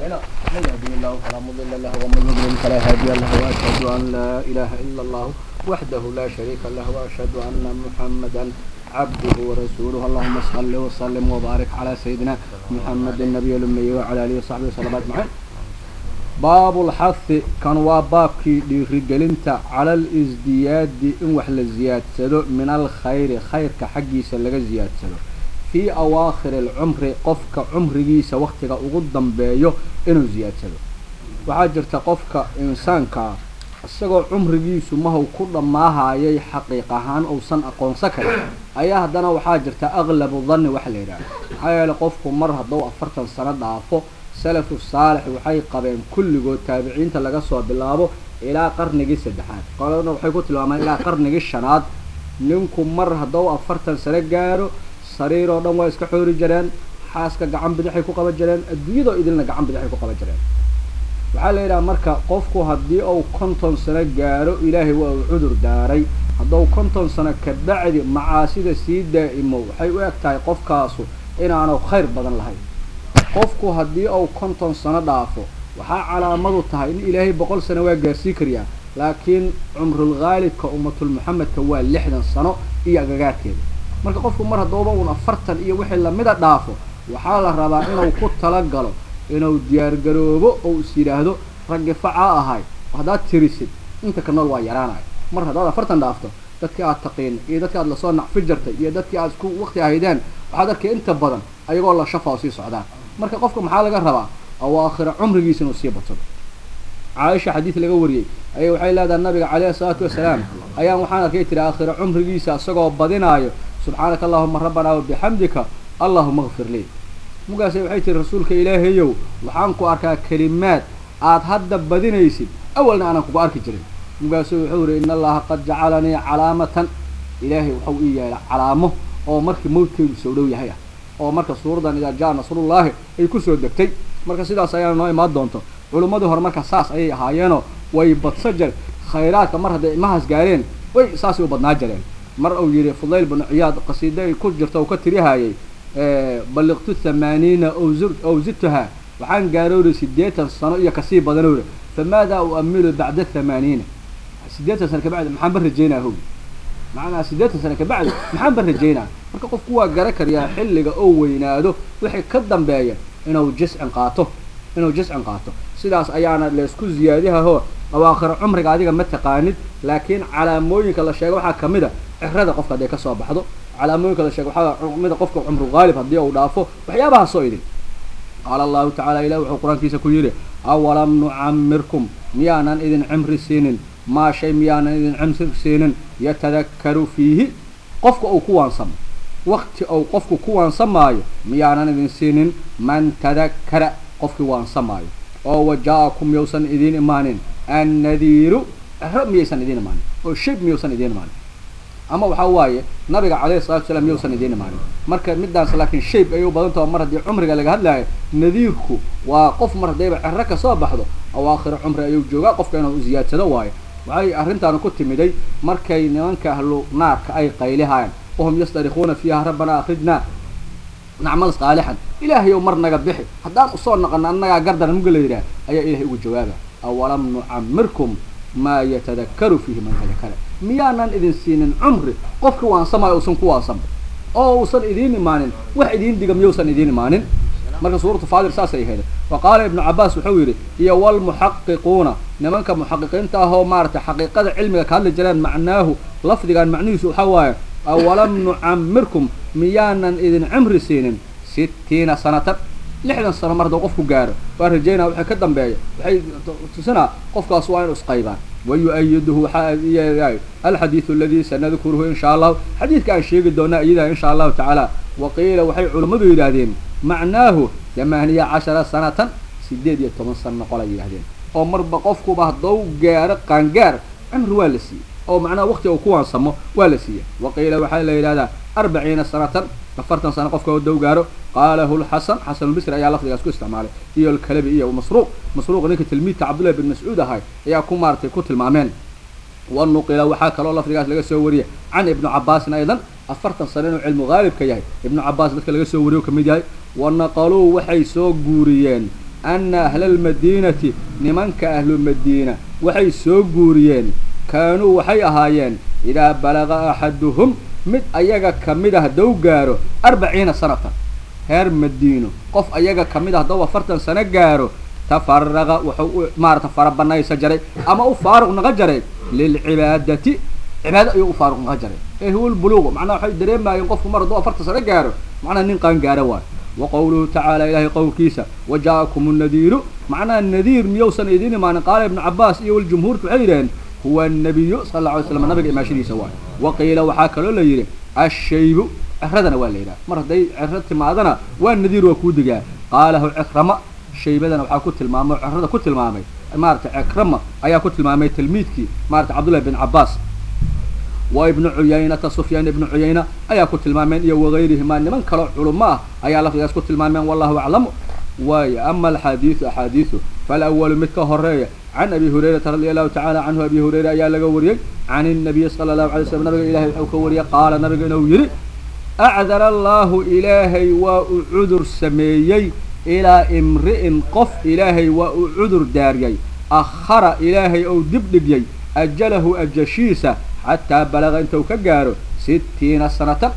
أعمالنا من يهده الله فلا مضل له ومن يضلل فلا هادي له وأشهد أن لا إله إلا الله وحده لا شريك له وأشهد أن محمدا عبده ورسوله اللهم صل وسلم وبارك على سيدنا محمد النبي الأمي وعلى آله وصحبه وسلم أجمعين باب الحث كان وابابكي dhiirigelinta على الازدياد in wax la ziyaadsado min الخayr khayrka xaggiisa laga ziyaadsado fii awaakhir alcumri qofka cumrigiisa waktiga ugu dambeeyo inuu ziyaadsado waxaa jirta qofka insaankaa isagoo cumrigiisu mahow ku dhammaahayay xaqiiq ahaan uusan aqoonsan karin ayaa haddana waxaa jirta aqlabu danni waxa la yidhaha maxaa yeele qofku mar hadduu afartan sano dhaafo salafu saalix waxay qabeen kulligood taabiciinta laga soo bilaabo ilaa qarnigii saddexaad qolana waxay ku tilmaamaan ilaa qarnigii shanaad ninku mar hadduu afartan sano gaaro sariir oo dhan waa iska xoori jireen xaaska gacan bidixay ku qaban jireen adduunyadoo idilna gacan bidixay ku qaban jireen waxaa la yidhaha marka qofku haddii uu konton sano gaaro ilaahay waa uu cudur daaray hadduu konton sano kabacdi macaasida sii daa'imo waxay u eg tahay qofkaasu inaanu khayr badan lahayn qofku haddii uu konton sano dhaafo waxaa calaamadu tahay in ilaahay boqol sano waa gaarsii kariyaa laakiin cumrulghaalibka ummatul muxamedka waa lixdan sano iyo agagaarkeeda marka qofku mar haddooba uun afartan iyo wixii lamida dhaafo waxaa la rabaa inuu ku talagalo inuu diyaargaroobo oo is yidhaahdo raggi facaa ahay haddaad tirisid inta ka nool waa yaraanayo mar haddaad afartan dhaafto dadkii aad taqiin iyo dadki aad lasoo nacfi jirtay iyo dadkii aad isku waqti ahaydeen waxaad arkay inta badan ayagoo la shafa oo sii socdaan marka qofka maxaa laga rabaa awaakhira cumrigiisa inuu sii badsado caaisha xadiid laga wariyey ayay waxay leedahay nabiga caleyhi salaatu wasalaam ayaan waxaan arkay tiri aakhira cumrigiisa isagoo badinaayo subxaanaka allahuma rabbanaa wabixamdika allahuma kfir lii mugaase waxay tiri rasuulka ilaahayow waxaan ku arkaa kelimaad aad hadda badinaysid awalna aanan kugu arki jirin mugaasu wuxuu yihi in allaha qad jacalanii calaamatan ilaahay waxau ii yeelay calaamo oo markii mawdkeedu soo dhow yahay ah oo marka suuradan idaa jaa nasrullahi ay kusoo degtay marka sidaas ayaana noo imaan doonto culimmadii hore marka saas ayay ahaayeenoo way badsa jir khayraadka mar hadday imahaas gaareen way saasay u badnaa jireen mar uu yidhi fudayl binu ciyaad qasiida ay ku jirta uu ka tirihayay balliqtu thamaaniina ow zidtuhaa waxaan gaarooray siddeetan sano iyo kasii badanowra famaadaa uamilu bacda thamaaniina siddeetan sano kabacdi maxaan ba rajeynaa howi macnaa siddeetan sano kabacdi maxaan ba rajeynaa marka qofku waa gara kariyaa xilliga oo weynaado wixii ka dambeeya inuu jiscin qaato inuu jiscin qaato sidaas ayaana laysku ziyaadihaho awaakhiro cumriga adiga ma taqaanid laakiin calaamooyinka la sheego waxaa kamid a cirada qofka hadday kasoo baxdo calaamooyinka la sheego waxaa kamid a qofka cumru haalib haddii uu dhaafo waxyaabahaasoo idin qaala allahu tacala ilah wuxuu qur-aankiisa ku yidhi awalam nucamirkum miyaanan idin cimri siinin maa shay miyaanan idin cimri siinin yatadakkaru fiihi qofka uu ku waansamo wakti uu qofku ku waansamaayo miyaanan idin siinin man tadakkara qofkii waansamaayo oo wajaa-akum yowsan idiin imaanin annadiiru cero miyaysan idiin imaanin oo shayb miyuusan idiin imaanin ama waxaa waaye nabiga calayhi salatu wasalaam miyuusan idiin imaanin marka midaas laakiin shayb ayay u badan taho mar haddii cumriga laga hadlaayo nadiirku waa qof mar haddayba cero kasoo baxdo awaakhiro cumri ayuu joogaa qofka inuu u ziyaadsado waayo waxay arrintaana ku timiday markay nimanka ahlu naarka ay qaylihaayeen wahum yastarikuuna fiiha rabbanaa akhrijnaa nacmal saalixan ilaahayow mar naga bixi haddaan usoo naqano annagaa gardan muga la yidhaah ayaa ilahay ugu jawaaba awalam nucamirkum maa yatadakkaru fiihi man tadakara miyaanan idin siinin cumri qofki waansamayo uusan ku waansamo oo uusan idiin imaanin wax idiin diga miyuusan idiin imaanin marka suuratu faadir saasay ahayd wa qaala ibnu cabaas wuxuu yidhi iyo walmuxaqiquuna nimanka muxaqiqiinta ah oo maaragtay xaqiiqada cilmiga ka hadli jireen macnaahu lafdigan macnihiisu waxaa waaye awalam nucamirkum miyaanan idin cimri siinin sittiina sanatan lixdan sano mar hadduu qofku gaaro waa rajeynaa waxay ka dambeeya waxay tusinaa qofkaas waa inu isqaybaan wayu-ayiduhu waxaa iyaay alxadiidu aladii sanadkuruhu insha allahu xadiidka aan sheegi doonaa iyadaa insha allahu tacaala waqiila waxay culammadu yidhaahdeen macnaahu thamaaniya cashara sanatan sideed iyo toban sano noqol ay yidhahdeen oo marba qofkuba hadduu gaaro qaangaar cimri waa la siiyey oo macnaha wakti uu ku waansamo waa la siiyey waqiila waxaa la yidhahdaa arbaciina sanatan afartan sano qofka hadduu gaaro qaalahu lxasan xasanulbisri ayaa lafdigaas ku isticmaalay iyo alkalabi iyo masruuq masruuq ninka tilmiidka cabdullahi bin mascuud ahay ayaa ku maaratay ku tilmaameen wanuqila waxaa kaloo lafdigaas laga soo wariyay can ibnu cabaasin aydan afartan sano inuu cilmu haalibka yahay ibnu cabaas dadka laga soo wariyo kamid yahay wanaqaluu waxay soo guuriyeen ana ahla almadiinati nimanka ahlumadiina waxay soo guuriyeen kaanuu waxay ahaayeen idaa balaga axaduhum mid ayaga ka mid ah haddau gaaro arbaciina sanatan reer madiino qof ayaga ka mid ah haddau afartan sano gaaro tafaraqa wuxuu u maarata farabanaysa jaray ama u faaruq naqa jaray lilcibaadati cibaado ayuu u faaruq naqa jaray ee huwa lbuluuqu macnaha waxay dareemayeen qofku mar hadduu afartan sano gaaro macnaha nin qaan gaara waayo wa qowluhu tacaala ilaahay qowlkiisa wa ja'akum nnadiiru macnaha nadiir miyousan idiin imaanin qaala ibnu cabaas iyo waljumhuurtu waxay yidhaheen huwa anabiyu sala alla alay slam nabiga imaashadiisa waayo wa qiila waxaa kaloo la yidhi ashaybu ciradana waa la yidhaha mar hadday ciro timaadana waa nadiir waa kuu digaa qaalahu cikrama shaybadana waxaa ku tilmaamay o cirada ku tilmaamay maarata cikrama ayaa ku tilmaamay tilmiidkii maarata cabdullahi bin cabaas wa ibnu cuyaynata sufyaan ibnu cuyayna ayaa ku tilmaameen iyo wagayrihimaa niman kaloo culamo ah ayaa lafdigaas ku tilmaameen wallahu aclamu waayo ama alxaadiidu axaadiidu falawalu mid ka horeeya can abi hurayrata radia allahu tacala canhu abi hurayra ayaa laga wariyey can inabiyi sala allahu alay slam nabiga ilahay wuxuu ka wariyey qaala nabiga inuu yidhi acdara allahu ilaahay waa uu cudur sameeyey ilaa imri'in qof ilaahay waa uu cudur daariyey akhara ilaahay ou dib dhigyey ajalahu ajashiisa xataa balaga intuu ka gaaro sittiina sanatan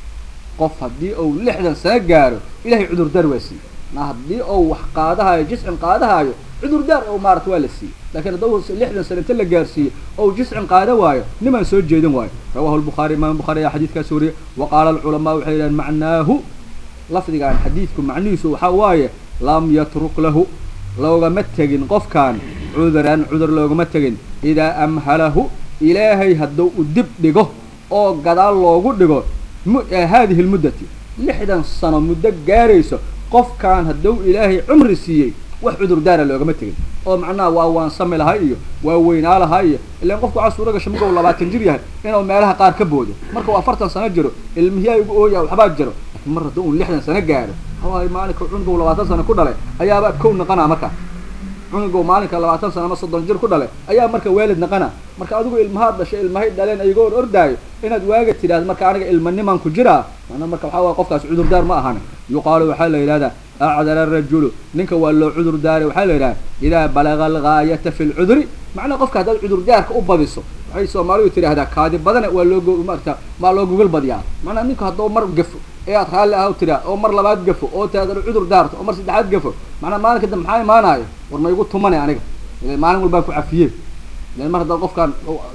qof haddii uu lixdan sano gaaro ilahay cudurdaar waa siiyey ma haddii ou wax qaadahaayo jiscin qaadahaayo cudurdaar oo maarata waa la siiyey lakiin haddau lixdan sano inta la gaarsiiyey ou jiscin qaada waayo nimaan soo jeedin waayo rawahu lbukhaari imaam bukhari ayaa xadiidkaas wariyey wa qaala alculamaa waxay yidhahen macnaahu lafdigaan xadiidku macnihiisu waxaa waaye lam yatruk lahu loogama tegin qofkaan cuduran cudur loogama tegin idaa amhalahu ilaahay hadduu u dib dhigo oo gadaal loogu dhigo haadihi lmuddati lixdan sano muddo gaarayso qofkaan hadduu ilaahay cumri siiyey wax cudurdaara loogama tegin oo macnaha waa waansami lahay iyo waa weynaa lahay iyo ilaan qofku waxaa suura gasha marka uu labaatan jir yahay inuu meelaha qaar ka boodo marka uu afartan sano jiro ilmihiyaa igu ooya waxbaa jiro laakiin mar hadduu un lixdan sano gaaro hawaay maalinka cunugu labaatan sano ku dhalay ayaaba kow naqanaa marka cunugu maalinka labaatan sano ama soddon jir ku dhalay ayaa marka waalid naqana marka adigu ilmahaad dhashay ilmahay dhaleen ayagoo or ordaayo inaad waaga tidhahdo marka aniga ilmanimaan ku jiraa mana marka waxaa waaya qofkaas cudurdaar ma ahan yuqaalu waxaa la yidhahdaa acdara arajulu ninka waa loo cudur daaray waxaa la yidhaha idaa balaga algaayata fi lcuduri macnaha qofka haddaad cudurdaarka u badiso waxay soomaalidu tidhaahdaa kaadi badana waa loo maarata maa loo gogol badiyaa macnaha ninku hadduu mar gafo ee aad raalli ah tiraa oo mar labaad gafo oo taadana cudur daarto oo mar saddexaad gafo macnaa maalinka dambe maxaa imaanaayo war ma igu tumane aniga ile maalin walbaan ku cafiye ilan mar haddaad qofkaan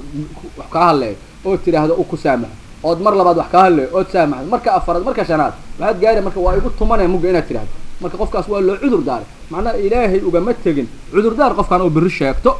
wax kaa hadleeyo oo tidhaahdo u ku saamaxo ood mar labaad wax kaa hadleeyo ood saamaxdo marka afaraad marka shanaad waxaad gaari marka waa igu tumane mugga inaad tidhahdo marka qofkaas waa loo cudur daaray macnaha ilaahay ugama tegin cudurdaar qofkaan oo beri sheegto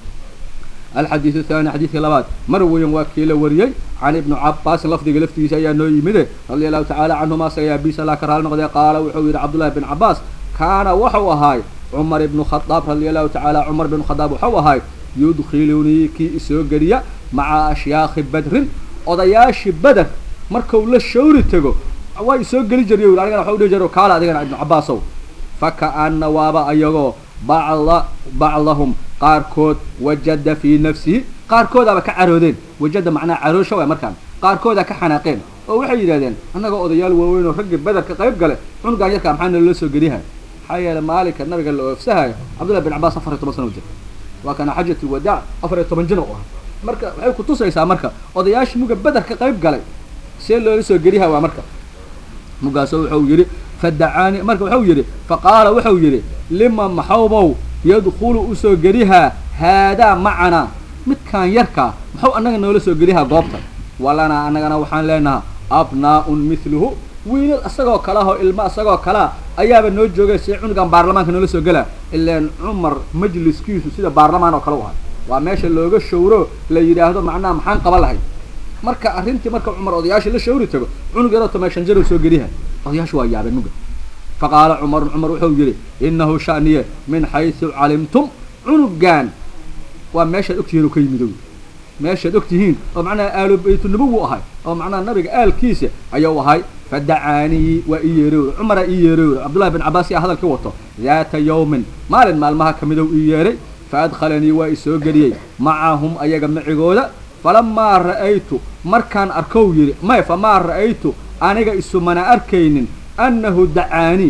alxadiidu thani xadiidka labaad mar weyan waa kii la wariyey can ibni cabaasin lafdiga laftigiisa ayaa noo yimide radia allahu tacaala canhuma asaga abiisa laa ka raali noqdee qaala wuxuu yidhi cabdullahi bin cabaas kaana waxau ahaay cumar ibnu khadaab radia allahu tacaala cumar ibnu khadaab waxau ahaay yudkhilunii kii isoo geliya maca ashyaakhi badrin odayaashii beder markau la shawri tego waa isoo geli jiriy yidhi anigana waxa u dhihi jiro kaala adigana ibnu cabaasow faka'ana waaba ayagoo bacda bacdahum qaarkood wajada fii nafsihi qaarkoodaaba ka caroodeen wajada macnaha caroosha waay markaan qaarkoodaa ka xanaaqeen oo waxay yidhahdeen annagoo odayaal waaweyn oo raggii bederka qayb gale cunugaan yarkaa maxaa naloo soo geliyahay maxaa yeele maalinka nabiga la oofsahayo cabdullahi bin cabaas afar iyo toban sano jir waa kana xajat lwadaac afar iyo toban jir u ahaa marka waxay kutusaysaa marka odayaashii muga bederka qayb galay see loola soo geliyaha waa marka mugaasoo wuxuu yidhi fadacaani marka wuxuu yidhi faqaala wuxuu yidhi lima maxawbow yadkhulu usoo gelihaa haadaa macanaa midkaan yarkaa maxuu annaga noola soo geliyahaa goobta walanaa annagana waxaan leenahaa abnaa-un mithluhu wiilal isagoo kale ah oo ilmo isagoo kalea ayaaba noo joogay si cunugan baarlamaanka noola soo gelaa ilaan cumar majliskiisu sida baarlamaan oo kale u ahay waa meesha looga shawro la yidhaahdo macnaha maxaan qaban lahay marka arrintii marka cumar odayaashii la shawri tago cunug yaroo tomeeshan jaro soo geliyaha odayaashu waa yaabeen muga faqaala cumarun cumar wuxuu yidhi inahu shaniye min xaysu calimtum cunugan waa meeshaad ogtihiin oo ka yimidow meeshaad ogtihiin oo macnaha aalu baytunabowu ahay oo macnaha nabiga aalkiisa ayuu ahay fadacaanii waa ii yeeray cumaraa ii yeeray cabdullahi bin cabaas yaa hadalka wato daata yawmin maalin maalmaha kamidow ii yeeray faadkhalanii waa isoo geliyey macahum ayaga macigooda falamaa ra'aytu markaan arkow yidhi may famaa ra'aytu aniga isumana arkaynin annahu dacaanii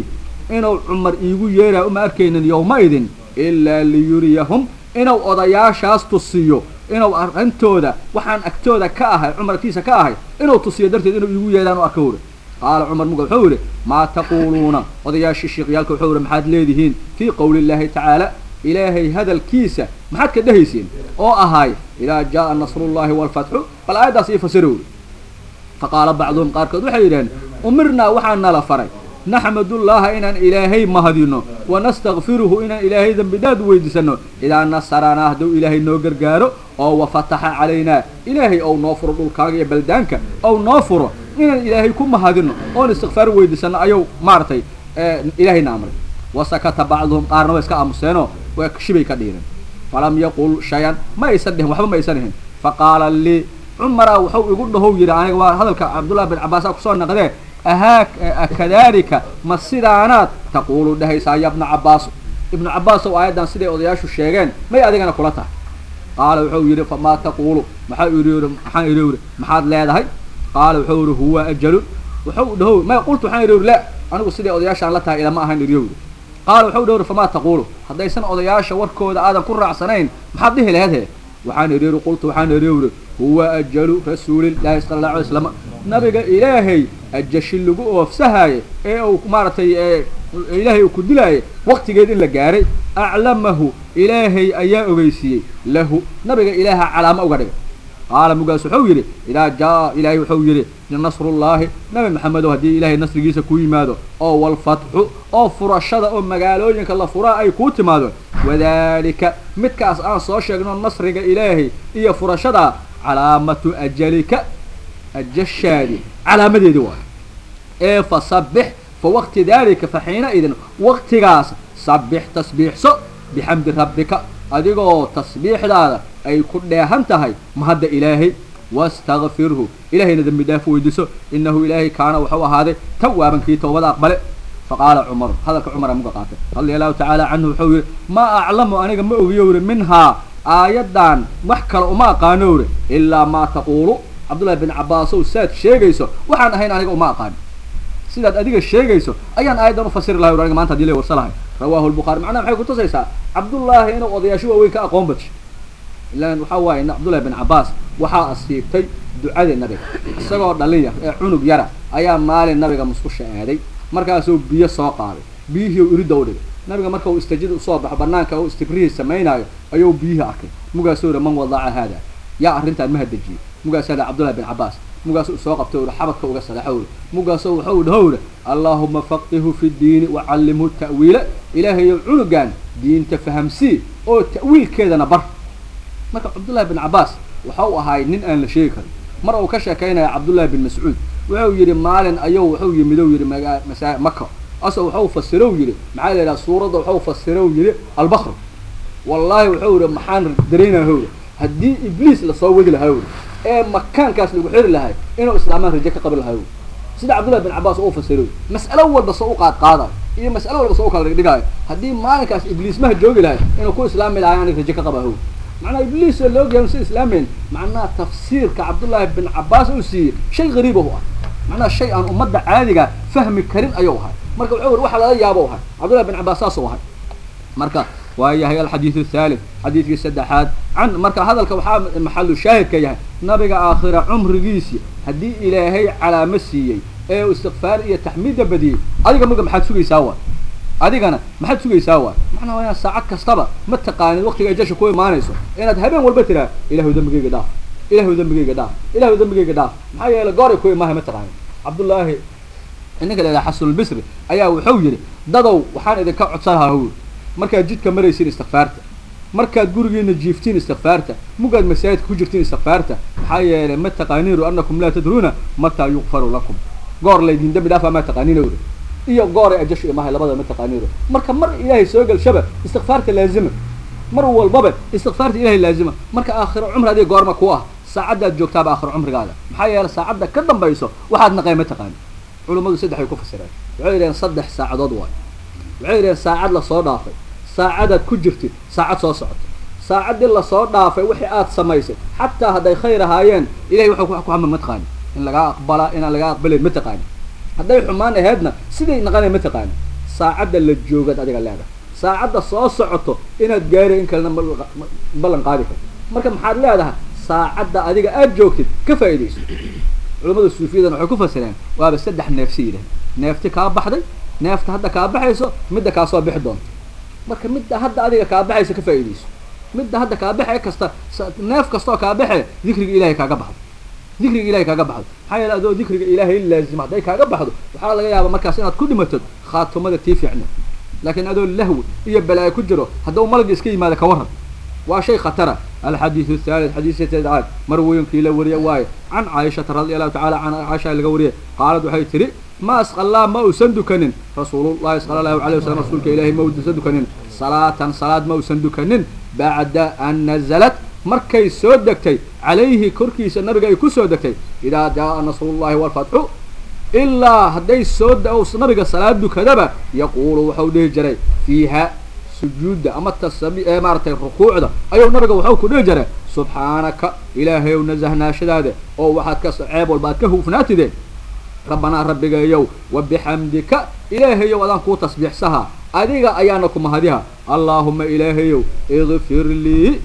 inuu cumar iigu yeeraa uma arkaynin yowma-idin ilaa liyuriyahum inuu odayaashaas tusiyo inuu arrintooda waxaan agtooda ka ahay cumar agtiisa ka ahay inuu tusiyo darteed inuu iigu yeedhaan u arka wuri qaala cumar muga wuxuu yidhi maa taquuluuna odayaashii sheekhyaalka wuxuu yihi maxaad leedihiin fii qowli illaahi tacaala ilaahay hadalkiisa maxaad ka dhehaysiin oo ahay idaa jaa nasrullahi waalfatxu bal aayaddaas ii fasira wuri faqaala bacduhum qaarkood waxay yidhaheen umirnaa waxaa nala faray naxmadullaaha inaan ilaahay mahadino wanastakfiruhu inaan ilaahay dembi dhaad weydiisano idaa nasaranaa hadduu ilaahay noo gargaaro oo wafataxa calaynaa ilaahay ou noo furo dhulkaaga iyo baldaanka ou noo furo inaan ilaahay ku mahadino oon istikfaar weydiisano ayuu maaragtay ilaahayna amray wasakata bacduhum qaarna way iska aamuseenoo waa shibay ka dhiiren falam yaqul shayan ma aysan dhihin waxba ma aysan dhihin faqaala lii cumaraa wuxuu igu dhahow yidhi aniga waa hadalka cabdullahi bin cabbaasa kusoo naqdee ahaa kadalika ma sidaanaad taquulu dhehaysaa ya bna cabbaas ibnu cabbaasow aayaddan siday odayaashu sheegeen may adigana kula tahay qaala wuxuu yidhi famaa taquulu maxaa idhi maxaan idhi yidhi maxaad leedahay qaala wuxuu yidhi huwa ajalun wuxuu dhahow may qultu waxaan idhi yidhi la anigu siday odayaashaan la tahay ilama ahayn idhiyo yidhi qaala wuxuu dhahow famaa taquulu haddaysan odayaasha warkooda aadan ku raacsanayn maxaad dhihi laheed he waxaan idhi yidhi qultu waxaan idhi yidhi huwa ajalu rasuulillahi sala allahu alay slam nabiga ilaahay ajashi lagu oofsahaaye ee uu maaragtay ilaahay uu ku dilaaye waqtigeed in la gaaray aclamahu ilaahay ayaa ogeysiiyey lahu nabiga ilaaha calaamo uga dhigay qaala mugaas wuxuu yidhi idaa jaa ilaahay wuxuu yidhi nasrullaahi nabi maxamedow haddii ilaahay nasrigiisa ku yimaado oo walfatxu oo furashada oo magaalooyinka la furaa ay kuu timaado wadaalika midkaas aan soo sheegno nasriga ilaahay iyo furashadaa calaamatu ajalika ajashaadi calaamadeedi waay ee fa sabbix fa waqti daalika fa xiina idin waqtigaas sabbix tasbiixso bixamdi rabbika adigoo tasbiixdaada ay ku dheehan tahay mahadda ilaahay wastakfirhu ilaahayna dembi dhaaf weydiiso inahu ilaahay kaana wuxuu ahaaday tawaaban kii toobada aqbale faqaala cumaru hadalka cumara muga qaatay radia allahu tacaala canhu wuxuu yihi maa aclamu aniga ma ogiyo uri minhaa aayaddan wax kale uma aqaano uri ilaa maa taquulu cabdullahi bin cabaasow saad sheegayso waxaan ahayn aniga uma aqaan sidaad adiga sheegayso ayaan aayaddan ufasiri lahay ur aniga maanta hadii la warsa lahay rawahu lbukhari macnaha maxay kutusaysaa cabdullaahi inuu odayaasho waaweyn ka aqoon badsho ilaan waxaa waaye cabdullahi bin cabbaas waxaa asiibtay ducadii nabiga isagoo dhalin yar ee cunug yara ayaa maalin nabiga musqusha aaday markaasuu biyo soo qaaday biyihii u iridda u dhigay nabiga marka uu istajid usoo baxo banaanka uu istibrihii samaynaayo ayuu biyihii arkay mugaasuu yihi man wadaca haada yaa arrintaan ma hadejiyey mugaas hada cabdullahi bin cabbaas mugaas uu soo qabtay uri xabadka uga sadaxo uri mugaasoo wuxuu dhaho uri allaahuma faqihu fi ddiini wacallimhu ta'wiila ilaahayow cunugan diinta fahamsii oo ta'wiilkeedana bar marka cabdullahi bin cabbaas waxau ahaay nin aan la sheegi karin mar uu ka sheekaynaya cabdullahi bin mascuud wuxuu yidhi maalin ayuu wuxuu yimidow yidhi maga masa maka ase waxau fasirow yidhi maxaa la yidhaha suuradda waxau fasirow yidhi albakr wallaahi wuxuu yidhi maxaan dareynaya yidhi haddii ibliis lasoo wadi lahaa yidhi ee makaankaas lagu xiri lahay inuu islaamaan raje ka qabi lahaa yidhi sida cabdullahi bin cabbaas oo u fasiroy mas'alo walba soo u qaad qaadayo iyo mas'alo walba soo u kala dhigdhigaayo haddii maalinkaas ibliismaha joogi lahay inuu ku islaami lahay aniga raje ka qaba haw macnaha ibliis oo loogayan si islaamayn macnaha tafsiirka cabdullaahi bin cabbaas uu siiyey shay gariib u ah macnaha shay aan ummadda caadiga fahmi karin ayuu ahay marka wuxuu yiri waxa laga yaabo ahay cabdullahi bin cabbaas saas u ahay marka waa yahay alxadiidu athalith xadiidkii saddexaad can marka hadalka waxaa maxalu shaahidka yahay nabiga aakhira cumrigiisii haddii ilaahay calaamo siiyey ee uu istikfaar iyo taxmiidda badiyey adiga maga maxaad sugaysaa waay adigana maxaad sugaysaa waay macnaha waa saacad kastaba ma taqaanid waqtiga jasha ku imaanayso inaad habeen walba tiraa ilahu dembigayga dhaaf ilahu dembigayga dhaaf ilahu dembigayga dhaaf maxaa yeele gooray ku imaahay ma taqaanid cabdullaahi ninka la yidhaha xasanulbisri ayaa wuxuu yidhi dadow waxaan idinka codsanahaa wy markaad jidka maraysiin istikfaarta markaad gurigiina jiiftiin istikfaarta mugaad masaajidka ku jirtiin istikfaarta maxaa yeelay ma taqaaniinu anakum laa tadruuna mataa yuqfaru lakum goor laydin dembi dhaafa ma taqaaniina uri iyo gooray ajashu imahay labada ma taqaaniino marka mar ilaahay soo gelshaba istikfaarta laazima mar walbaba istikfaarta ilahay laazima marka aakhiro cumri adiga goorma ku ah saacaddaad joogtaaba aakhiro cumrigaada maxaa yeelay saacadda ka dambayso waxaad naqay ma taqaani culummadu saddex ay ku fasireen waxay yidhaheen saddex saacadood waay waxay yidhaheen saacad lasoo dhaafay saacadaad ku jirtid saacad soo socota saacaddii lasoo dhaafay wixii aad samaysay xataa hadday khayr ahaayeen ilahay waxuu ku xamar ma taqaani in lagaa aqbalaa inaan lagaa aqbalayn ma taqaani hadday xumaan ahaydna siday naqanay ma taqaani saacadda la joogaad adiga leedahay saacadda soo socoto inaad gaari in kalena ballan qaadi karto marka maxaad leedahay saacadda adiga aada joogtid ka faa'iidayso culamada suufiyadana waxay ku fasireen waaba saddex neefsi yidhaah neefti kaa baxday neefta hadda kaa baxayso midda kaa soo bixi doonto marka midda hadda adiga kaa baxayso ka faa'iidayso midda hadda kaa baxe kasta neef kastoo kaa baxe dikriga ilahay kaaga baxdo dikriga ilahay kaaga baxdo maxaa yeele adoo dikriga ilaahay laazima hadday kaaga baxdo waxaa laga yaaba markaas inaad ku dhimatod khaatumada tii fiicna laakiin adoo lahwi iyo balaayo ku jiro haddau malagi iska yimaado ka waran waa shay khatara alxadiidu athalid xadiiska sadecaad marwooyinkii la wariye waaye can caaishata radi allahu tacala can caaisha laga wariyay qaalad waxay tidhi ma asqallaa ma uusan dukanin rasuulullahi sala allahu alayh wasalam rasuulka ilahay ma uusan dukanin salaatan salaad ma uusan dukanin bacda an nazalat markay soo degtay calayhi korkiisa nabiga ay ku soo degtay idaa jaa nasrullahi walfatxu ilaa hadday soo nabiga salaad dukadaba yaquulu waxau dhihi jiray fiiha sujuudda ama tasabi ee maaratay rukuucda ayuu nabiga waxau ku dhihi jiray subxaanaka ilaahayow nasahnaashadaada oo waxaad ka ceeb walba aad ka hufnaatideen rabbanaa rabbigayow wa bixamdika ilaahayow adaan kuu tasbiixsahaa adiga ayaana ku mahadiha allaahuma ilaahayow ikfir lii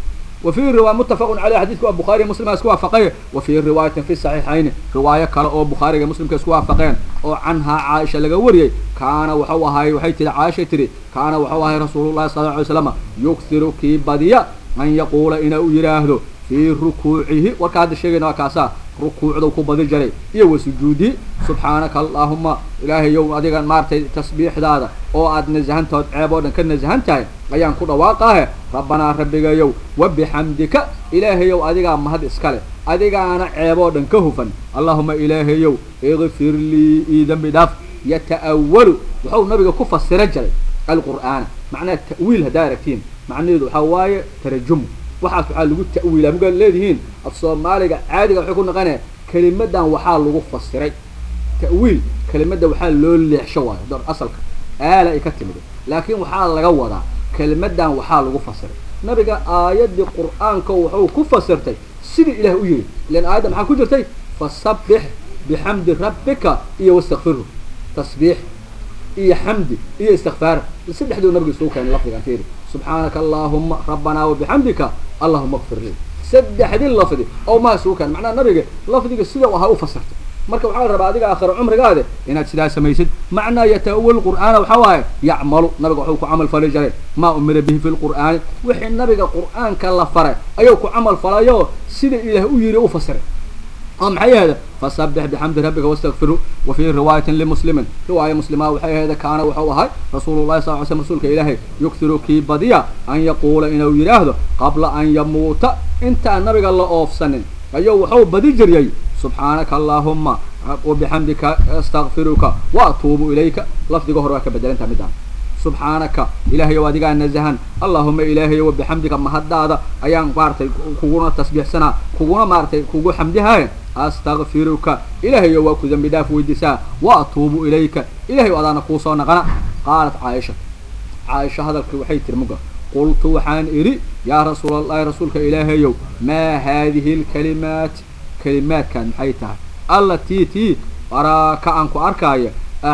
وفي رواية متفق عليه حديث بخاري مسلم اسكوا فقيه وفي رواية في الصحيحين رواية كلا أو بخاري مسلم كسكوا فقين أو عنها عائشة لجوري كان وحوها وحي تري عائشة تري كان وحوها رسول الله صلى الله عليه وسلم يكثر كي بديا أن يقول إن يراهدو في ركوعه وكاد الشيء ناكاسا ركوع ذو كبد جري إيه وسجودي سبحانك اللهم إلهي يوم أديك مارتي تسبيح هذا أو أد نزهن تود عبادة كن نزهن تاي أيان كل واقعه ربنا ربك يوم وبحمدك إلهي يوم أديك ما هذا إسكاله أديك أنا عبادة كهفا اللهم إلهي يوم اغفر لي إذا بدف يتأول وحول نبي كفر السرجل القرآن معناه التأويل هداركتين معناه حواي ترجمه waxaas waxaa lagu ta'wiilaa mugaad leedihiin af soomaaliga caadiga waxay ku naqanaya kelimadan waxaa lagu fasiray ta'wiil kelimadda waxaa loo leexsho waayo dor asalka aala ay ka timid laakiin waxaa laga wadaa kelimadan waxaa lagu fasiray nabiga aayaddii qur'aanka wuxuu ku fasirtay sidii ilaah u yiri ilan aayadda maxaa ku jirtay fasabbix bixamdi rabbika iyo wastakfirhu tasbiix iyo xamdi iyo istikfaar saddexduu nabiga isugu keenay lafdigan fiiri subxaanaka allaahuma rabbanaa wabixamdika allahuma akfir lii saddexdii lafdi oo maa isugu keenay macnaha nabiga lafdiga sida ahaa u fasirtay marka waxaa la rabaa adiga aakhira cumrigaade inaad sidaa samaysid macnaa yata'awal qur'aana waxaa waaye yacmalu nabiga waxuu ku camal fali jiray maa umira bihi fi lqur'aani wixii nabiga qur'aanka la faray ayuu ku camal falayo sida ilaah u yiri u fasiray أم هذا فسبح بحمد ربك واستغفره وفي رواية لمسلم رواية مسلمة وحي هذا كان وحوها رسول الله صلى الله عليه وسلم رسولك إلهي يكثر كي بديا أن يقول إنه يراهد قبل أن يموت انت النبي الله أوف سنين أيوه وحو بدي جريي سبحانك اللهم وبحمدك استغفرك وأتوب إليك لفظ قهرك بدل انت مدان سبحانك إلهي وادقا نزهان اللهم إلهي وبحمدك ما هذا أيان بارتي كوغونا تسبيح سنة كوغونا مارتي كوغو حمدها أستغفرك إلهي وكو ذنب داف ويدسا وأتوب إليك إلهي وأدانا قوصا نغنى قالت عائشة عائشة هذا الكوحي ترمقه قلت وحان إري يا رسول الله رسولك إلهي ما هذه الكلمات كلمات كان حيتها التي تي أراك أنكو أركاية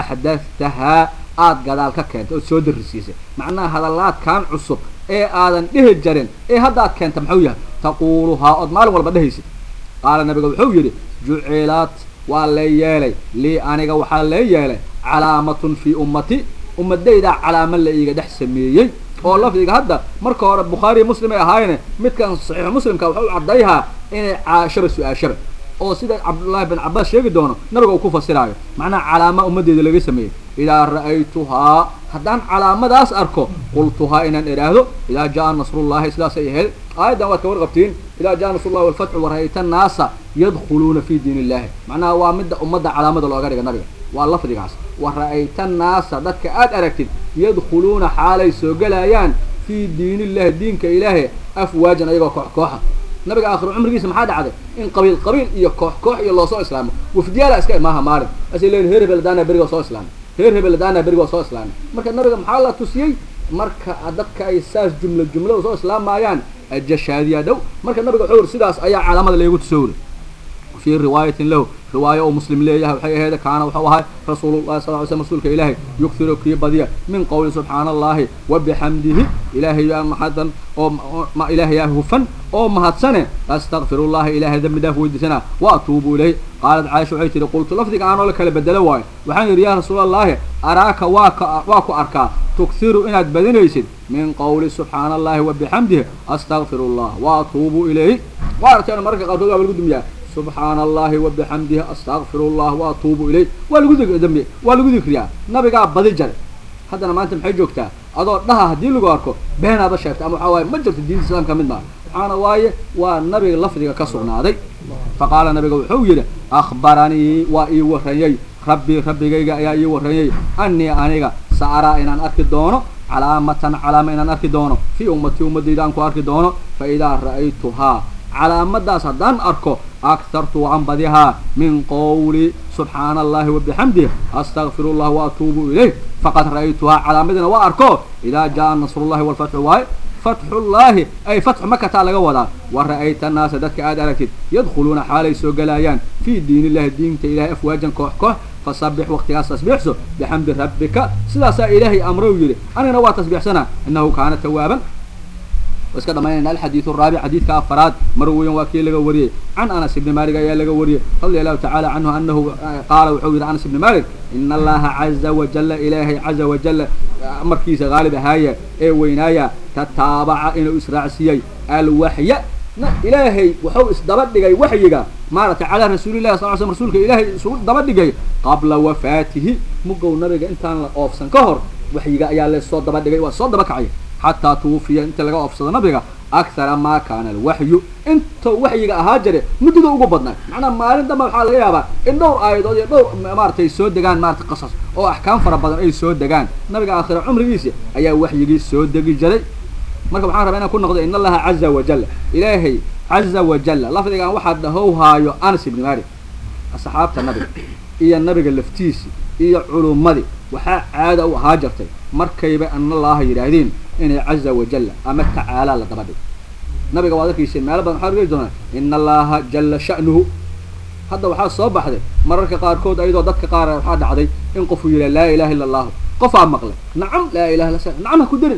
أحدثتها aad gadaal ka keentay ood soo darisiisay macnaha hadallaadkan cusub ee aadan dhihi jarin ee hadda aad keenta muxuu yahay taquuluhaa ood maalin walba dhehaysid qaala nabiga wuxuu yidhi jucilaad waa lee yeelay lii aniga waxaa lee yeelay calaamatun fii ummati ummadaydaa calaamo la iiga dhex sameeyey oo lafdiga hadda marka hore bukhaariy muslim ay ahaayeen midkan saxiix muslimka wuxuu caddayhaa inay caashaba su-aashaba oo sida cabdullaahi bin cabaas sheegi doono nabiga uu ku fasiraayo macnaha calaama ummaddeeda laga sameeyey idaa ra'aytuhaa haddaan calaamadaas arko qultuhaa inaan idhaahdo idaa jaa nasrullahi sidaasay ahayd aayaddan waad ka warqabtiin idaa jaa nasrullahi walfatxu wara'ayta annaasa yadkhuluuna fi diin illahi macnaha waa midda ummadda calaamada looga dhiga nabiga waa lafdigaas wa ra'ayta annaasa dadka aad aragtid yadkhuluuna xaalay soo gelayaan fii diin illahi diinka ilaahi afwaajan ayagoo koox kooxa nabiga aakhiro cumrigiisa maxaa dhacday in qabiil qabiil iyo koox koox iyo loosoo islaamo wafdiyaala iska maaha maalin asay leeyihin heer hebel daana berigoo soo islaamay heer hebel daana berigoo soo islaamay marka nabiga maxaa la tusiyey marka dadka ay saas jumlo jumlo soo islaamayaan ajashaadiya dhow marka nabiga wuxuu yiri sidaas ayaa calaamada leegu tusowri fii riwaayatin lahu riwaayo oo muslim leeyahay waxay ahayd kaana wuxuu ahay rasuulullahi sal ly slm rasuulka ilaahay yughiru kii badiya min qowli subxaana allahi wa bixamdihi ilaahay yaa maxadan oo ma ilaahay yaa hufan oo mahadsane astakfirullaha ilaahay dembi dhaaf weydiisana wa atuubu ilayh qaalat caaisha waxay tihi qultu lafdiga aanoo la kala bedelo waayo waxaan yidhi yaa rasuulallaahi araaka waa ka waa ku arkaa tughiru inaad badinaysid min qowli subxaana allahi wa bixamdihi astakfiru llah wa atuubu ilayh waa aragteen mararka qaarkood waa lagu dumiyaa subxaana allahi wa bixamdihi astakfiru llah wa atuubu ilayh waa lagu dambi waa lagu dikriyaa nabigaa badi jare haddana maanta maxay joogtaa adoo dhaha haddii lagu arko beenaaba sheegta ama waxaa waaye ma jirto diinta islaamka mid maa waxaana waaye waa nabiga lafdiga ka sugnaaday faqaala nabiga wuxuu yidhi akhbaranii waa ii warranyey rabbii rabbigayga ayaa ii warranyey annii aniga sa araa inaan arki doono calaamatan calaama inaan arki doono fii ummatii ummadayda aan ku arki doono fa idaa ra'aytuhaa calaamadaas haddaan arko akhartu waan badihaa min qowli subxaana allahi wa bixamdih astakfiru llah wa atuubu ilayh faqad ra'aytuhaa calaamadina waa arko idaa jaa nasrullahi walfatxu waaye fatxullaahi ay fatxu makataa laga wadaa wa ra'ayta annaasa dadka aad aragtid yadkhuluuna xaalay soo galaayaan fii diin illahi diinta ilahay afwaajan koox koox fasabix waqtigaas tasbiixso bixamdi rabbika sidaasaa ilaahay amrow yidhi anigana waa tasbiixsanaa innahu kaana tawaaban iska dhamaynayna alxadiidu araabic xadiidka afaraad mar weyan waa kii laga wariyey can anas ibni malik ayaa laga wariyey radia allahu tacala canhu anahu qaala wuxuu yidhi anas ibni malik ina allaha caza wajala ilaahay caza wajala markiisa haalib ahaaya ee weynaaya tataabaca inuu israacsiiyey alwaxya ilaahay wuxuu isdaba dhigay waxyiga maaragtay calaa rasuulillahi sal l slm rasuulka ilaahay isugu daba dhigay qabla wafaatihi mugow nabiga intaan la oofsan ka hor waxyiga ayaa lasoo daba dhigay waa soo daba kacaya xataa tuwufiya inta laga oofsado nabiga akthara maa kaana alwaxyu intuu waxyiga ahaa jire muddada ugu badnaa macnaa maalin damba waxaa laga yaabaa in dhowr aayadood iyo dhowr maaratay soo degaan maratay qasas oo axkaam fara badan ay soo degaan nabiga aakhira cumrigiisi ayaa waxyigii soo degi jiray marka waxaan rabaa inaan ku noqdo in allaha caza wajala ilaahay caza wajala lafdigan waxaa dhahowhaayo anas ibni malik asxaabta nabiga iyo nabiga laftiisi iyo culummadii waxaa caada u ahaa jirtay markayba anallaha yidhaahdeen inay caza wajala ama tacaalaa la daba dhig nabiga waad arkayseen meelo badan waxaa argi doonaa ina allaha jalla sha'nuhu hadda waxaa soo baxday mararka qaarkood ayadoo dadka qaar waxaa dhacday in qofuu yidhaha laa ilaha illa allahu qofaa maqlay nacam laa ilaha illa nacam ha ku darin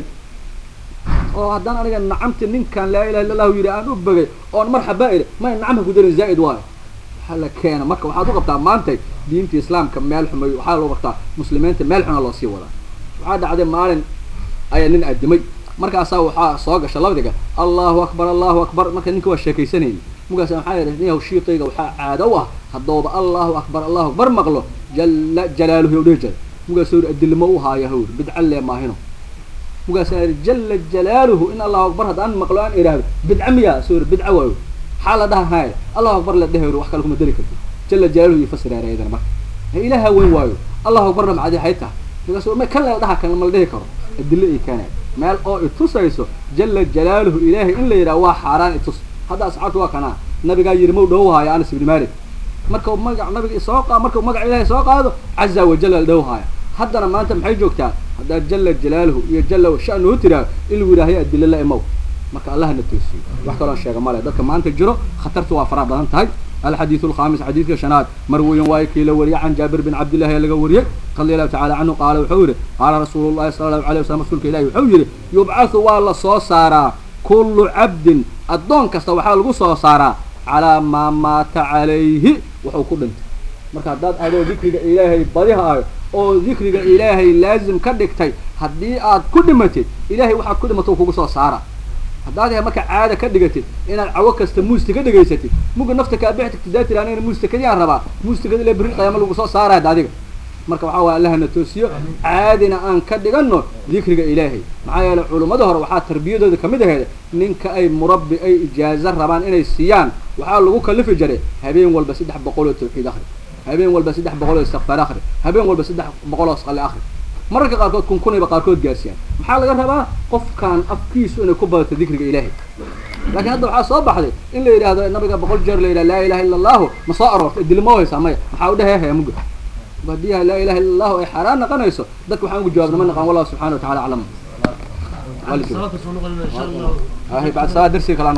oo haddaan aniga nacamti ninkan laa ilaha illa allahu yidhi aan u begay oon marxaba idhi may nacam ha ku darin zaa'id waayo waxaa la keena marka waxaad u qabtaa maantay diinta islaamka meel xumay waxaa loo qabtaa muslimiinta meel xuna loo sii wadaa waxaa dhacday maalin ayaa nin addimay markaasaa waxaa soo gasha labadiga allahu akbar allahu akbar marka ninka waa sheekaysanayni markaasa maxaa yidhi niyahow shiiqayga waxaa caado u ah haddooba allahu akbar allahu akbar maqlo jalla jalaaluhu yow dhihi jira markaasuu yidhi adilmo u haaya hawr bidca lee maahino markaasaa yidhi jalla jalaaluhu in allahu akbar haddaan maqlo aan idhaahdo bidca miyaa suu yidhi bidca waayo maxaa la dhaha haya allahu akbar la dhehe wax kale kuma dari karto jalla jalaaluhu iyo fasiraara ayadana marka ilaaha weyn waayo allahu akbarna macadi hay tahay markaasuu ma kan la dhaha kan ma la dhihi karo adilo ay keenayan meel oo itusayso jalla jalaaluhu ilaahay in la yidhaha waa xaaraan itus hadda asxaabtu waa kanaa nabigaa yidhi mau dhowhaayo anas ibni malik markau magac nabiga soo qa markau magac ilaahay soo qaado caza wajalla la dhowhaaya haddana maanta maxay joogtaa haddaa jalla jalaaluhu iyo jalla sha'nuhu tiraa in lagu yidhahyo adilo la imow marka allahna toosiyo wax kaloo sheega male dadka maanta jiro khatartu waa faraha badan tahay الحديث الخامس حديث شناد مروي وايكي لوري عن جابر بن عبد الله يلقى وري رضي الله تعالى عنه قال وحوره قال رسول الله صلى الله عليه وسلم رسولك إلهي وحوره يبعث والله صو سارا كل عبد الدون كستا وحا لغو صو سارا على ما مات عليه وحو كدنت marka haddaad adoo dikriga ilaahay badihaayo oo dikriga ilaahay laazim ka dhigtay haddii aad ku dhimatid ilaahay waxaad ku dhimato kugu soo saara haddaad yahay marka caada ka dhigatid inaad cawo kasta muusta ka dhegaysatid muga nafta kaa bixi tagtid daa tiri anigana muustakadiyaan rabaa muustakada ila berri qiyaama lagu soo saaraya ad adiga marka waxaa waaya allahna toosiyo caadina aan ka dhigano dikriga ilaahay maxaa yeelay culummada hore waxaa tarbiyadooda kamid aheed ninka ay murabbi ay ijaazo rabaan inay siiyaan waxaa lagu kalifi jiray habeen walba saddex boqol oo tawxiid akri habeen walba saddex boqol oo istikfaar akri habeen walba saddex boqol oo sqale akri mararka qaarkood kun kunayba qaarkood gaarsiiyaan maxaa laga rabaa qofkaan afkiisu inay ku badato dikriga ilaahay laakiin hadda waxaa soo baxday in la yidhaahdo nabiga boqol jeer la yidhaha laa ilaha illa allahu ma soo aroortay dilma haysaa maya maxaa u dhehehaya muga haddii laa ilaha illa allahu ay xaaraan naqanayso dadka waxaan ugu jawaabna ma naqan wallahu subxana wa tacala aclam bacd salaad darsiga kala